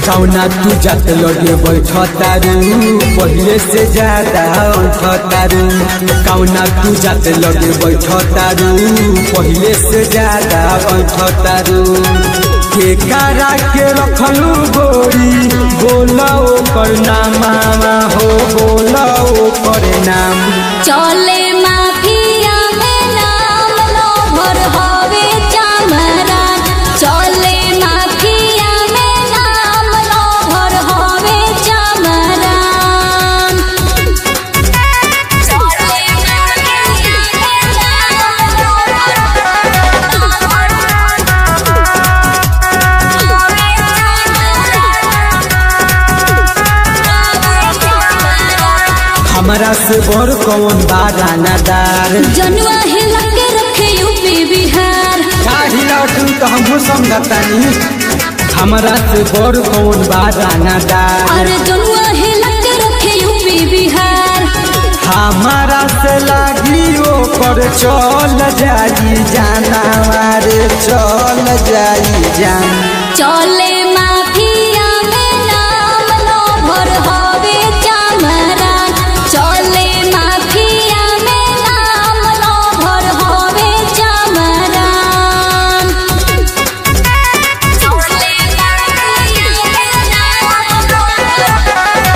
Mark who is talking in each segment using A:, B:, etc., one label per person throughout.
A: कौना तू जात लगे बैठतारू पहिले से ज्यादा अंठतारू कौना तू जात लगे बैठतारू पहिले से ज्यादा अंठतारू के करा के रखलू गोरी बोला ओकर नामा हो बोला ओकर नाम
B: चले माफिया में नाम लो भर हवे चामरा चले माफिया में नाम लो भर हवे चामरा चले माफिया में नाम लो भर
A: हमरा से बड़ कौन बारानादार
B: जनुआ हिला के रखे यूपी बिहार
A: काहिला तू तो हमहू समझतानी हमरा से बड़ कौन बारानादार
B: अरे जनुआ हिला के रखे यूपी बिहार
A: हमारा से लागी ओकर चल जाई जाना रे चल जाई जान
B: चले माफिया में नाम लो भर हवे चामरा चले माफिया में नाम लो भर हवे चामरा चले माफिया में नाम लो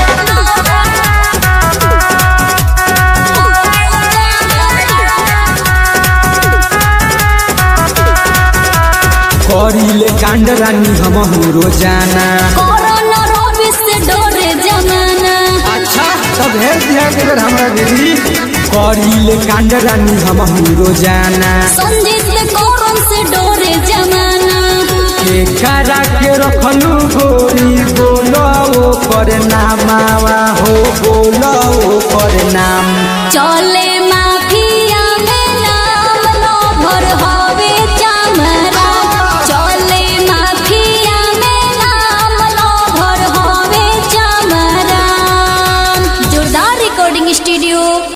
A: करिले कांड रानी हमहू रोजाना
B: कोरोना रोबी से डरे जमाना
A: अच्छा तब है दिया के बेर हमरा दिल्ली करिले कांड रानी हमहू रोजाना
B: संजीत के कोरोन से डरे जमाना
A: के करा के रखलू गोरी बोलो ओकर नामावा हो बोलो ओकर नाम
B: चल